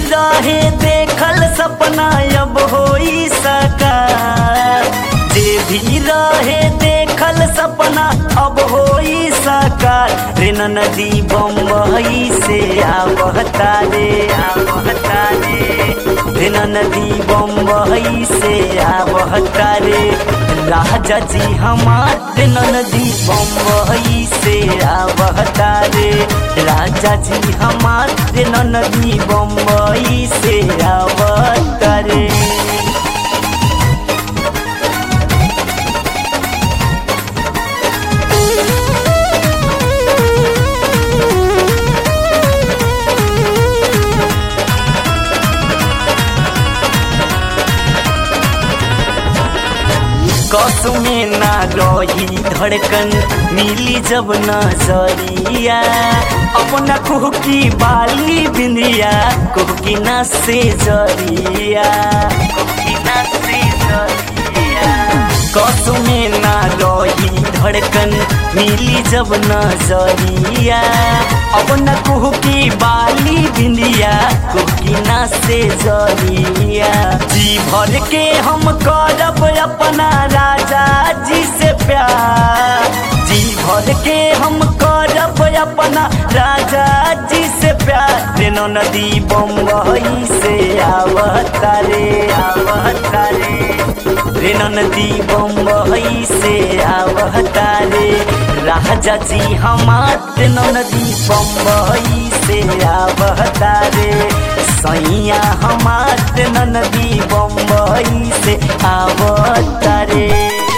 रहे देखल सपना अब होई साकार जे भी रहे देखल सपना अब होई साकार रे नदी बम्बई से आवता रे आवता रे रे नदी बम्बई से आवता रे राजा जी हमार रे नदी बम्बई से आवता रे राजा जी हमार रे नदी बम्बई से आवता रे कसमे ना रही धड़कन मिली जब नजरिया अपना कुहकी बाली बिंदिया कुहकी ना से जरिया कुहकी ना से जरिया कसमे ना रही धड़कन मिली जब नजरिया अपना कुहकी बाली बिंदिया कुहकी ना से जरिया जी भर के हम करब अपना राजा जी से प्यार जी भर के हम करब अपना राजा जी से प्यार रेनो नदी बम्बई से आवता रे आवता रे रेनो नदी बम्बई से आवता रे राजा जी हमार रेनो नदी बम्बई से आवता रे सैया हमार रेनो नदी बम्बई से आवता रे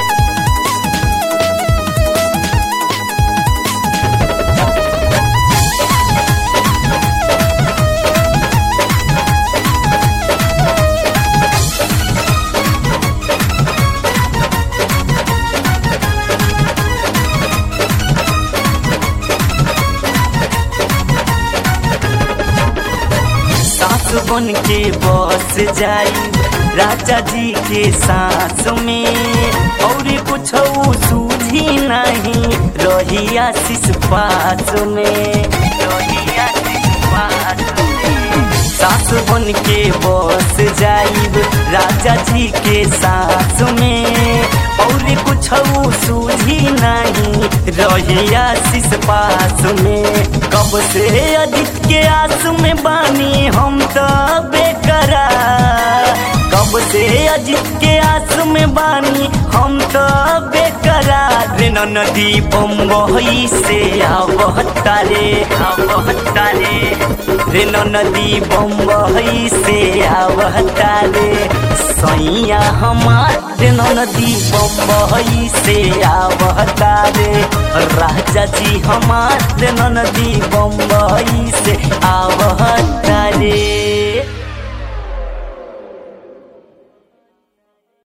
सास बन के बस जाई राजा जी के सांस में और कुछ सूझी नहीं रही आशीष पास में रही आशीष पास में सास बन के बस जाइब राजा जी के सास में और कुछ सूझी नहीं रही आशीष पास में कब से अधिक के आस में बानी हम तो बेकरार कब से अजित के आस में बानी हम तो बेकरार रे नदी बम्बई से आवता रे आवता रे रे नदी बम्बई से आवता रे सैया हमार रे नदी बम्बई से आवता रे राजा जी हमार रे नदी बम्बई से आवता रे